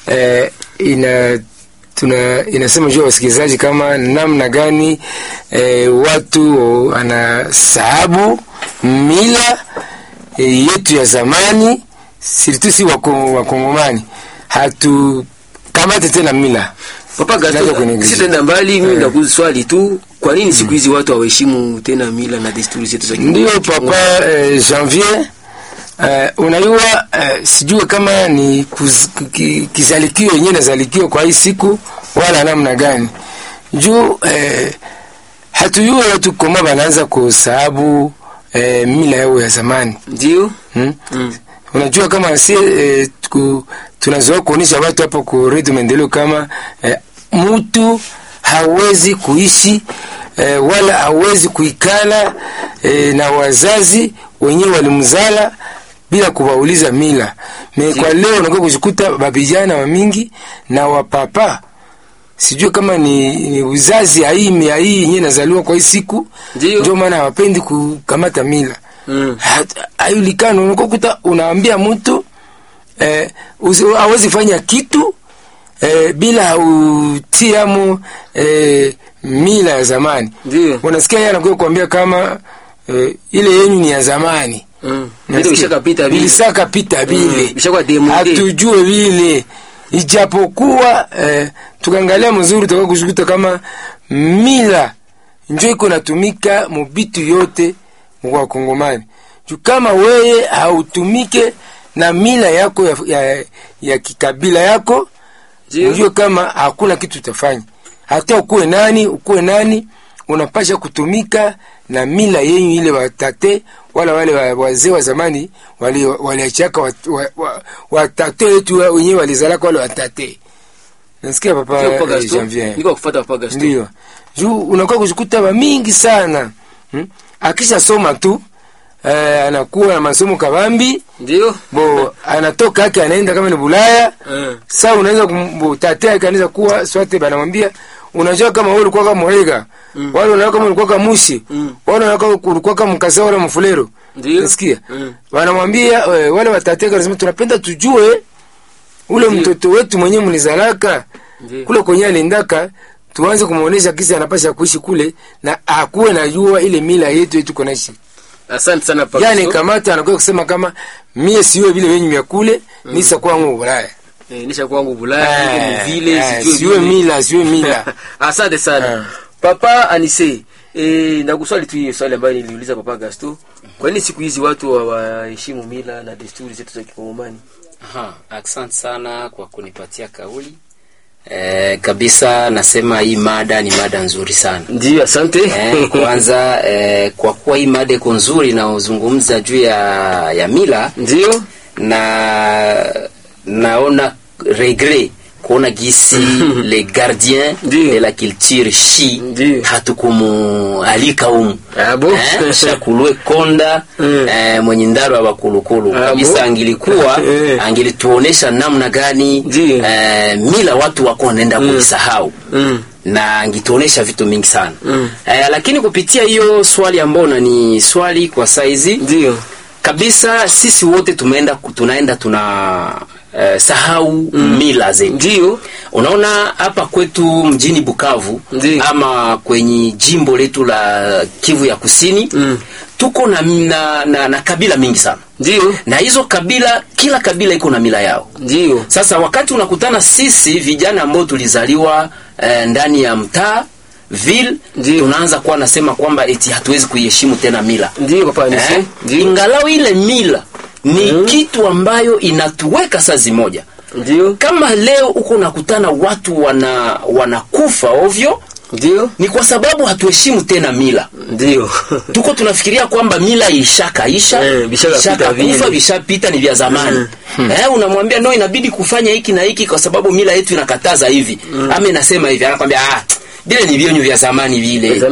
eh, ina tuna inasema juu ya wasikilizaji kama namna gani eh, watu wanasahabu mila eh, yetu ya zamani sirtu si wako- wakongomani hatukamate tena mila Papa Tunaanza Gato, kunegliger. sitaenda mbali, mimi ndakuuliza swali tu, kwa nini siku hizi watu hawaheshimu tena mila na desturi zetu za Ndiyo papa eh, Janvier eh, unajua eh, sijue kama ni kuz- ki- kizalikio yenyewe nazalikio kwa hii siku wala namna gani juu eh, hatujue watu koma wanaanza kusahabu eh, mila yao ya zamani Ndio? hmm? Mm. unajua kama si eh, ku, tunazoea kuonyesha watu hapo ku redio maendeleo kama eh, mtu hawezi kuishi eh, wala hawezi kuikala eh, na wazazi wenyewe walimzala bila kuwauliza mila me kwa leo unakuwa kujikuta babijana wa mingi na wapapa sijui kama ni, ni uzazi hii mia hii yenyewe nazaliwa kwa hii siku Ndio. ndio maana hawapendi kukamata mila Mm. Hat- haijulikani unakuta unaambia mtu eh, usi- hawezi fanya kitu eh, bila utiamo eh, mila ya zamani Ndio. unasikia yeye anakuja kuambia kama eh, ile yenyu ni ya zamani Mm. Ndio ishakapita vile. vilishakapita vile Mm, bishakuwa demonte. hatujue vile ijapokuwa eh, tukaangalia mzuri tuka kushikuta kama mila njo iko natumika mubitu yote mwa Kongomani juu kama weye hautumike na mila yako ya, ya, ya kikabila yako Ndio. ujue kama hakuna kitu utafanya hata ukuwe nani ukuwe nani unapasha kutumika na mila yenyu ile watate wala wale wa- wazee wa zamani wali- waliachaka watate wa, wa, watate wetu wa- wenyewe walizalaka wale watate nasikia papa Ndio, Papa eh, Gaston. Janvier Niko kufuata Papa Gaston. ndio juu unakuwa kujikuta wa mingi sana hmm? akisha soma tu eh, anakuwa na masomo kabambi Ndio? bo anatoka yake anaenda kama ni Bulaya Eh. Sasa unaweza kumtatea kanisa kuwa swate banamwambia unajua kama wewe ulikuwa kama Morega mm. wale unaona kama ulikuwa kama Mushi Mm. wale unaona kama ulikuwa kama Mkasa wala Mfulero Ndio. nasikia Mm. wanamwambia eh, wale watateka wanasema tunapenda tujue ule Ndio. mtoto wetu mwenyewe mlizalaka Ndio. kule kwenye aliendaka tuanze kumuonesha kisi anapasha kuishi kule na akuwe najua ile mila yetu yetu konaishi Asante sana Papa yani Gaston. kamata anakuwa kusema kama mie siwe vile wenyu vya kule mm. nisa kwangu Ulaya Eh, nisha kwangu Bulaya, niko Eh, mvile, eh, sijui siwe vile. mila siwe mila Asante sana. Eh. Papa Anise, eh, nakuswali tu hiyo swali ambayo niliuliza Papa Gaston. Kwa nini siku hizi watu hawaheshimu mila na desturi zetu za Kikongomani? Aha, asante sana kwa kunipatia kauli. Eh, kabisa nasema hii mada ni mada nzuri sana. Ndio, asante. Eh, kwanza eh, kwa kuwa hii mada iko nzuri inaozungumza juu ya, ya mila Ndio? na naona regret kuona gisi le gardien Ndio. de la culture shi Ndio. hatukumualika humu Ah, bon? eh, shakulwe konda Mm. eh, mwenye ndaro wa bakulukulu Ah, kabisa bon? angilikuwa Eh. angilituonesha namna gani Ndio. eh, mila watu wako wanaenda kuisahau Mm. na angituonesha vitu mingi sana Mm. eh, lakini kupitia hiyo swali ambao ni swali kwa saizi Ndio. kabisa sisi wote tumeenda tunaenda tuna eh, sahau mila zetu Ndio. unaona hapa kwetu mjini Bukavu Ndiyo. ama kwenye jimbo letu la Kivu ya Kusini Mm. tuko na, na, na, na kabila mingi sana Ndio. na hizo kabila kila kabila iko na mila yao Ndio. sasa wakati unakutana sisi vijana ambao tulizaliwa eh, ndani ya mtaa ville Ndiyo. tunaanza kuwa nasema kwamba eti hatuwezi kuiheshimu tena mila Ndio Papa Anise. eh? Ndio. ingalau ile mila ni kitu ambayo inatuweka sazi moja Ndio. kama leo uko unakutana watu wana wanakufa ovyo Ndio. ni kwa sababu hatuheshimu tena mila Ndio. tuko tunafikiria kwamba mila ishakaisha Eh, vishakapita vile. kufa vishapita ni vya zamani eh, unamwambia no inabidi kufanya hiki na hiki kwa sababu mila yetu inakataza hivi ama inasema hivi anakwambia ah, vile ni vyenyu vya zamani vile